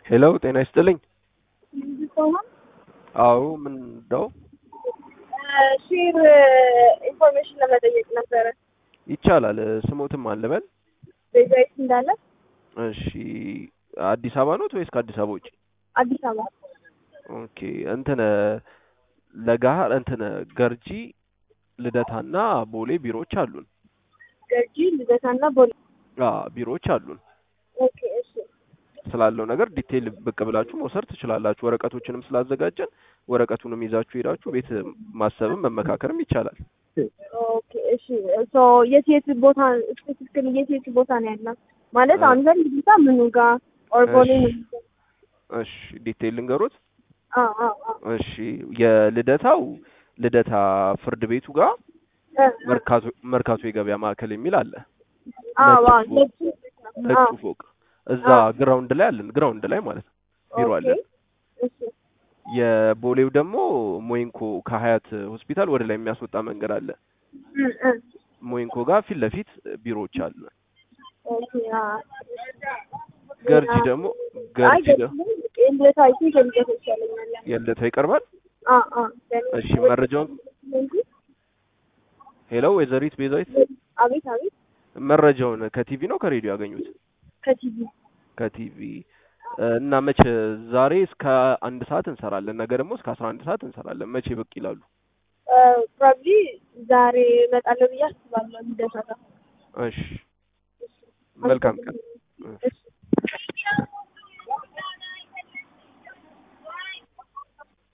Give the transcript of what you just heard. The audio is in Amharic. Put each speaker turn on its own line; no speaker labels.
ሄሎ ጤና ይስጥልኝ።
ከሆን
አዎ ምን ነው
ሼር ኢንፎርሜሽን ለመጠየቅ ነበረ።
ይቻላል። ስሞትም አልበል።
ቤዛዊት እንዳለ
እሺ አዲስ አበባ ኖት ወይስ ከአዲስ አበባ ውጭ?
አዲስ አበባ
ኦኬ እንትን ለጋሃር እንትን ገርጂ ልደታና ቦሌ ቢሮዎች አሉን።
ገርጂ ልደታና ቦሌ።
አ ቢሮዎች አሉን።
ኦኬ እሺ
ስላለው ነገር ዲቴይል ብቅ ብላችሁ መውሰድ ትችላላችሁ። ወረቀቶችንም ስላዘጋጀን ወረቀቱንም ይዛችሁ ሄዳችሁ ቤት ማሰብም መመካከርም ይቻላል።
ኦኬ እሺ ሶ የት የት ቦታ ስፔሲፊካሊ የት የት ቦታ ነው ያላት? ማለት
እ-
አንተ ልጅታ ምኑ ጋር ኦር ቦሌ
እሺ።
ምኑ ጋር?
እሺ ዲቴይል ልንገሩት።
አ አ አ
እሺ የልደታው ልደታ ፍርድ ቤቱ ጋር
እ፣
መርካቶ መርካቶ የገበያ ማዕከል የሚል አለ።
አ ዋ
ነጭ ፎቅ
ነጭ አ
ነጩ ፎቅ እዛ
አ
ግራውንድ ላይ አለን። ግራውንድ ላይ ማለት ነው ቢሮ
ኦኬ
አለን።
እሺ
የቦሌው ደግሞ ሞይንኮ ከሀያት ሆስፒታል ወደ ላይ የሚያስወጣ መንገድ አለ።
እ እ
ሞይንኮ ጋር ፊት ለፊት ቢሮዎች አሉ።
ኦኬ አ
ገርጂ ደግሞ
አይ
ገርጂ ደ
ልደታ አይ ቲንክ ልደታ ይሻለኛል።
የልደታው ይቀርባል።
አ አ ለምን
እሺ መረጃውን ሄሎ ወይዘሪት ቤዛዊት
አቤት አቤት
መረጃውን ከቲቪ ነው ከሬዲዮ ያገኙት?
ከቲቪ
ከቲቪ እና መቼ ዛሬ እስከ አንድ ሰዓት እንሰራለን፣ ነገ ደግሞ እስከ አስራ አንድ ሰዓት እንሰራለን። መቼ ብቅ ይላሉ?
ፕሮባብሊ ዛሬ እመጣለሁ ብዬ አስባለሁ። ልደታ ጋር
እሺ መልካም ቀን።
እሺ